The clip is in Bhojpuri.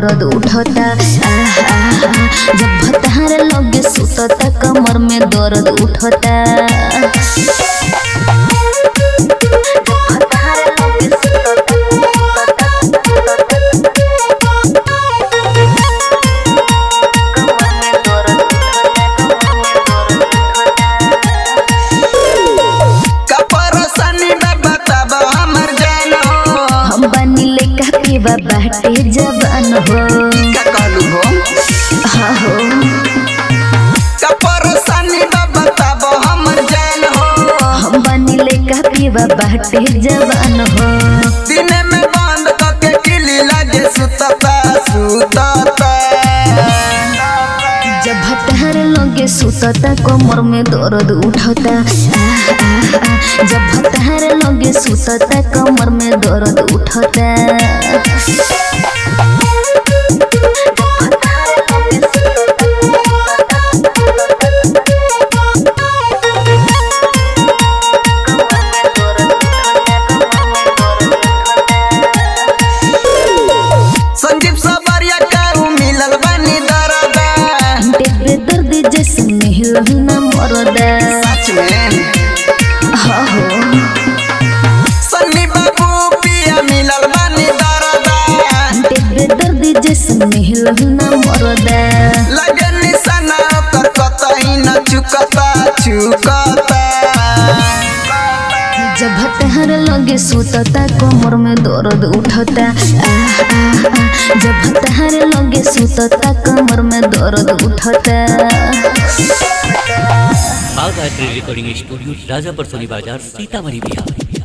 दर्द उठता आहा, जब भतार लगे सुतता कमर में दर्द उठता कपरसनी में बताब हमर जान हो हम बनी ले का पीवा बाटे जवान हो का कहलू हो हाँ हो कपरसनी में बताब हमर जान हो हम बनी ले का पीवा बाटे जवान हो दिन में बंद करके किली लगे सुतता सुतता जब भतार लगे सुतता कमर में दर्द उठता आह, आह, आह। जब भतार लगे सुतता कमर में दर्द उठता संजीव सबरिया का मिलल बनी दरदा देवे दर्द जैसे मिल न मरदा सच में हाँ हो सन्नी बाबू पिया मिलल बनी दरदा देवे दर्द जैसे मिल न मरदा लगे निशाना ओकर कतही न चुकता चुकता जब हतहर लगे सुतता कमर में दर्द उठता आह, आह, आह। जब हतहर लगे सुतता कमर में दर्द उठता Bagh art recording studio Rajapar सोनी बाजार सीतामढ़ी बिहार